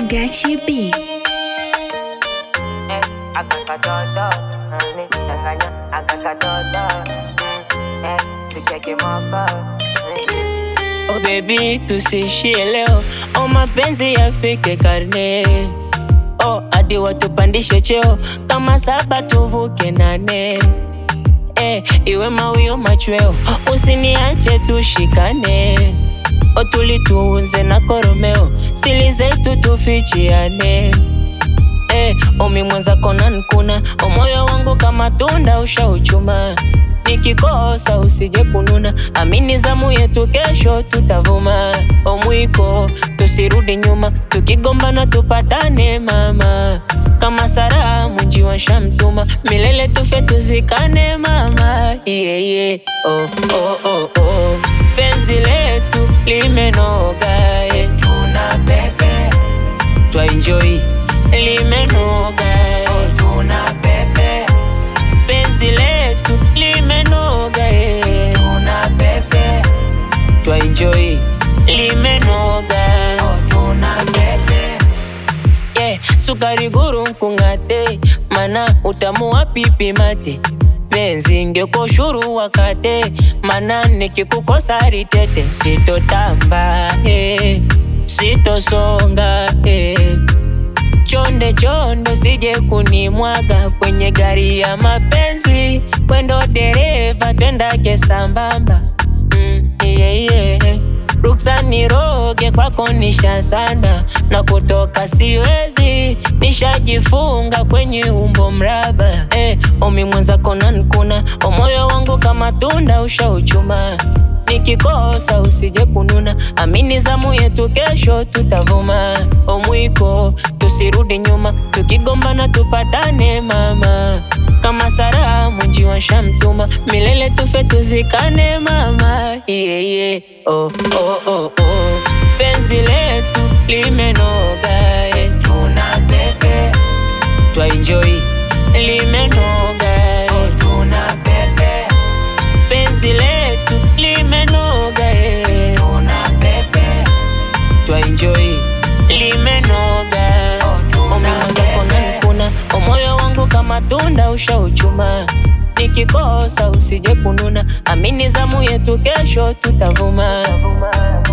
Gachi B. akakatoto nichanganya akakatoto eh, tucheke moko Oh baby, tusiishie leo, oh mapenzi yafike karne. Oh hadi watupandishe cheo, kama saba tuvuke nane. Eh, iwe mawio machweo, usiniache tushikane. Oh tulituuze na koromeo, sili zetu tufichiane. Eh, omi mwenzako nankuna, o moyo wangu kama tunda ushauchuma. Nikikosa usije kununa, amini zamu yetu kesho tutavuma. Omwiko tusirudi nyuma, tukigombana tupatane mama. Kama Sara mji wa Shamtuma, milele tufe tuzikane mama. Yeah, yeah. Oh, oh, oh, oh. Penzi letu limenoga, eh. tuna pepe twa enjoy limenoga eh. tuna pepe penzi letu limenoga eh. tuna pepe twa enjoy limenoga tuna pepe yeah. sukari guru nkung'ate mana utamu wa pipi mate penzi ngeko shuru wakate mana nikikukosa ritete sitotamba eh. sitosonga eh. Chonde chonde sije kunimwaga kwenye gari ya mapenzi, wendo dereva twendake sambamba. Mm, yeah, yeah. Ruksa niroge kwako nishasanda na kutoka siwezi, nishajifunga kwenye umbo mraba. Eh, omi mwenzako nankuna, o moyo wangu kama tunda ushauchuma nikikosa usije kununa, amini zamu yetu kesho tutavuma. Omwiko tusirudi nyuma, tukigombana tupatane mama. Kama Sara mji wa Shamtuma, milele tufe tuzikane mama. Yeah, yeah. Oh, oh, oh, oh. Penzi letu limenoga, eh. tuna pepe twa enjoy limenoga, eh. tuna pepe penzi letu limenoga eh. tuna pepe twa enjoy limenoga umimwenzako nankuna umoyo wangu kama tunda ushauchuma nikikosa usije kununa amini zamu yetu kesho tutavuma